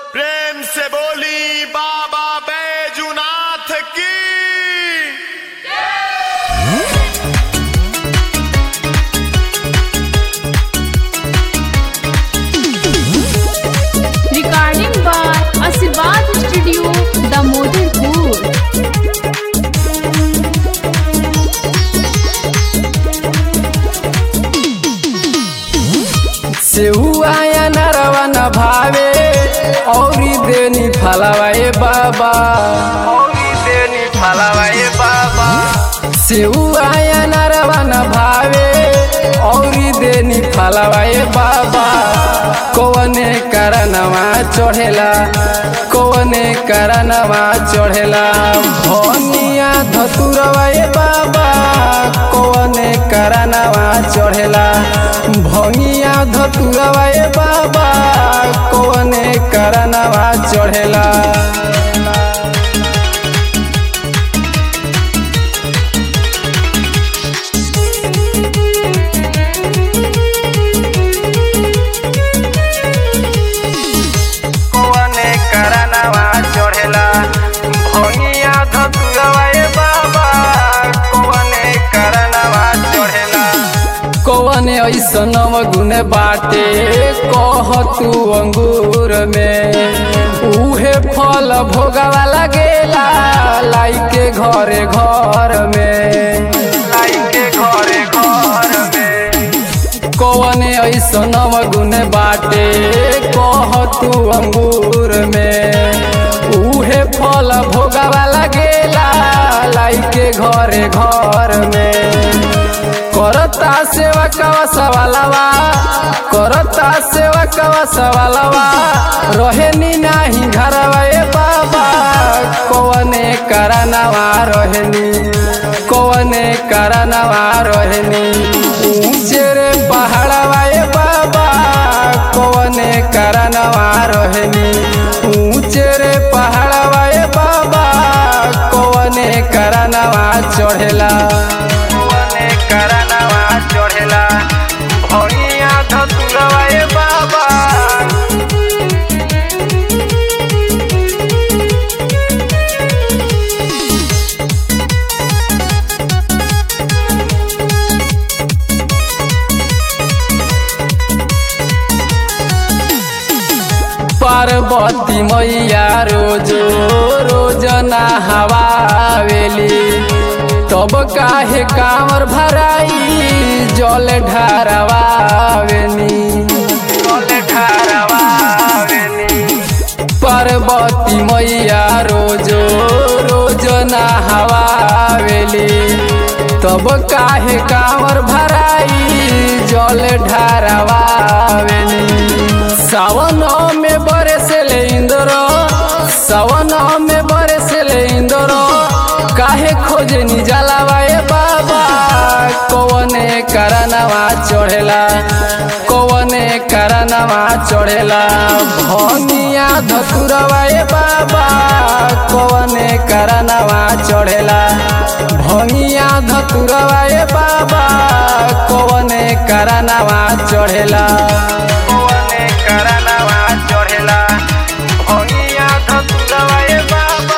प्रेम से बोली बाबा बैजुनाथ की Recording by Asirvad Studio, Damodarpur. सेहुआ या नरवा न भावे औरी देनी फलावा ए बाबा औरी देनी फलावा ए बाबा सेहुआ या नरवा न भावे औरी देनी फलावा ए बाबा कौने करनवा चढ़ेला कौने करनवा चढ़ेला भनिया धतुरवा ए बाबा कौने करनवा चढ़ेला भंगिया धतुरवा ए बाबा कौने करनवा चढ़ेला कौने करनवा चढ़ेला भंगिया धतुरवा ए बाबा कौने करनवा चढ़ेला कौने ऐसन गुण बाटे कह तू अंगूर में उहे फल भोगवा लगेला लाई के घरे घर में लाई के घरे घर में कौने ऐसन गुण बाटे कह तू अंगूर में उहे फल भोगवा लगेला लाई के घरे घर में करता सेवा कवा सवालवा करता सेवा कवा सवालवा रहेनी नाही घरवा ए बाबा कौने करनवा रहेनी कौने करनवा रहेनी ऊंचे रे पहाड़वा ए बाबा कौने करनवा रहेनी ऊंचे रे पहाड़वा ए बाबा कौने करनवा चढ़ेला कौने करनवा चढ़ेला भैया धतुरवा ए बाबा पार्वती मैया रोजो रोज नहवावेली तब काहे कामर भराई जल ढारवावेनी जल ढारवावेनी पार्वती मैया रोजो रोज नहवावेली तब काहे कामर भराई जल ढारवावेनी सावन में बरसले इंद्र सावन में बरसले इंद्र काहे खोजनी जलावा ए बाबा कौने करनवा चढ़ेला कौने करनवा चढ़ेला भनिया धतुरवा ए बाबा कौने करनवा चढ़ेला भनिया धतुरवा ए बाबा कौने करनवा चढ़ेला कौने करनवा चढ़ेला भनिया धतुरवा ए बाबा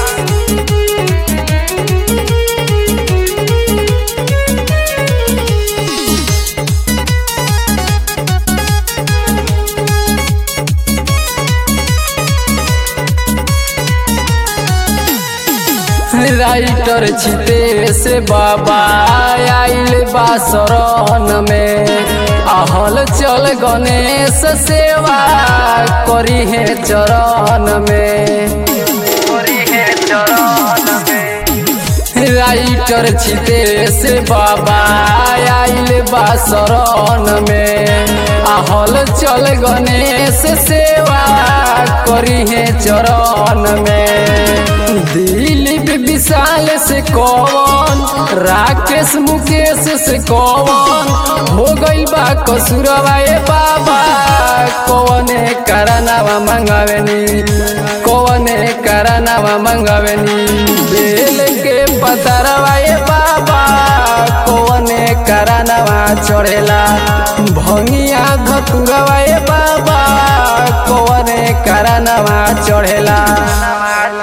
राइटर छिते से बाबा आइल बा शरण में आहल चल गणेश सेवा करी है चरण में करी है चरण में राइटर छिते से बाबा आइल बा शरण में आहल चल गणेश सेवा करी है चरण में दिलीप विशाल से कौन राकेश मुकेश से कौन हो गइल बा कसुरवा ए बाबा कौने करनवा मंगावेनी कौने करनवा मंगावेनी बेल के पतरवा ए बाबा कौने करनवा चढ़ेला भंगिया धतुरवा ए बाबा बाबा कौने करनवा चढ़ेला